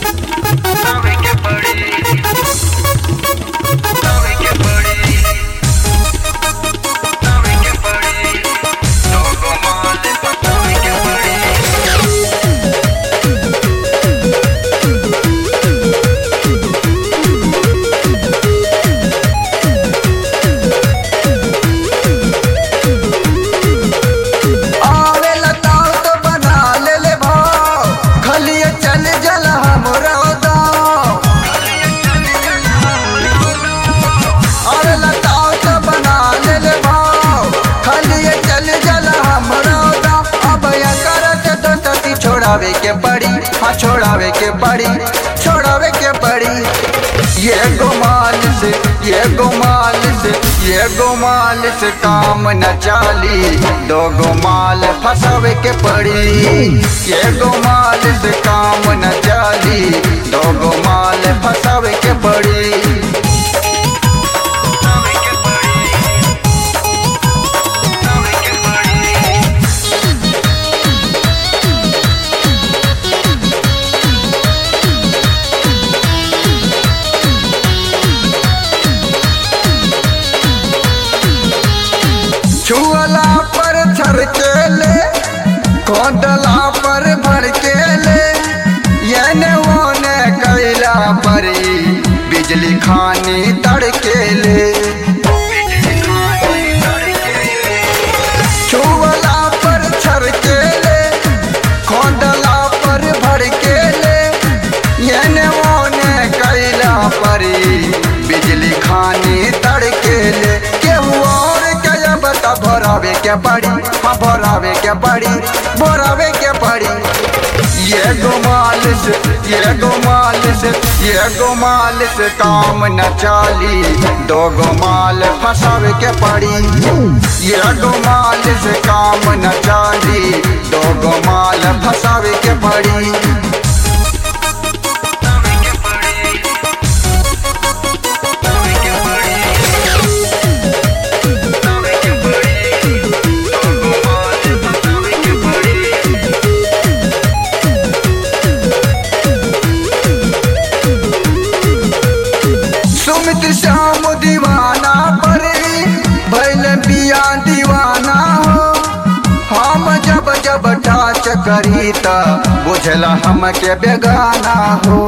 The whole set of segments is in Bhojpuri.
Sabe que pari. Sabe que pari. Sabe que pari. Todo mal, sabe que pari. आवे लताओ तो बना ले ले भाव खलिए चल जल हमरा दाव आवे लताओ तो बना ले ले भाव खलिए चल जल हमरा दाव अब या करत तो तती छोड़ावे के पड़ी हाँ छोड़ावे के पड़ी छोड़ावे के पड़ी ये गुमाल से ये गुमाल से ये गुमाल से काम न चाली दो गुमाल फसावे के पड़ी ये गुमाल से काम न चाली दो गुमाल फसावे के पड़ी Sabe que pari. Sabe que pari. छुअला पर छर के ले खोदला पर भर के ले येने ओने कैला परी बिजली खानी तड़के ले छुअला पर छर के ले खोदला पर भर के ले येने ओने कैला परी बिजली खानी तड़के ले केहू और के बता भरावे के पड़ी हाँ भरावे के पड़ी भरावे के पड़ी ये गुमाल से ये गुमाल से ये गुमाल से काम न चाली दो गुमाल फसावे के पड़ी ये गुमाल से काम न चाली दो गुमाल फसावे के पड़ी Sabe que pari. Sabe que pari. Sabe que pari. Todo mal, sabe que pari. Sumit Shyam दीवाना पर भैल बिया दीवाना हो हम जब जब टाच करी त बुझला हमके बेगाना हो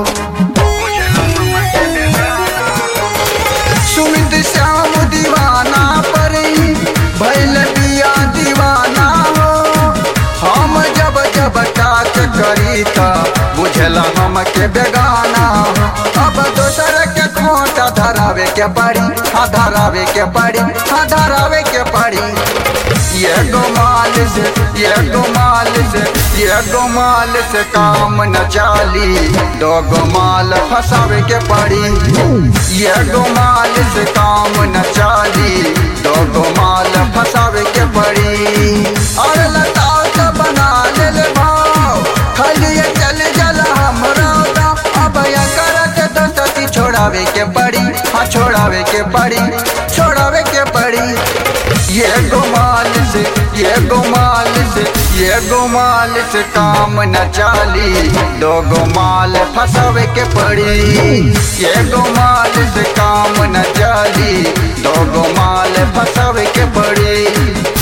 सुमित श्याम दीवाना पर भैल बिया दीवाना हो हम जब जब टाच करी त बुझला हमके बेगाना हो अब दोसर के खोटा धरावे के पड़ी हाँ धरावे के पड़ी हाँ धरावे के पड़ी ये गुमाल से ये गुमाल से ये गुमाल से काम न चाली दो गुमाल फसावे के पड़ी ये गुमाल से काम न चाली दो गुमाल फसावे के पड़ी और लताओ तो बना ले ले भाव खलिए चल जल हमरा दाव अब या करत तो तती छोड़ावे के पड़ी हाँ छोड़ावे के पड़ी छोड़ावे के पड़ी ये गुमाल से ये गुमाल से ये गुमाल से काम न चाली दो गुमाल फसावे के पड़ी ये गुमाल से काम न चाली दो गुमाल फसावे के पड़ी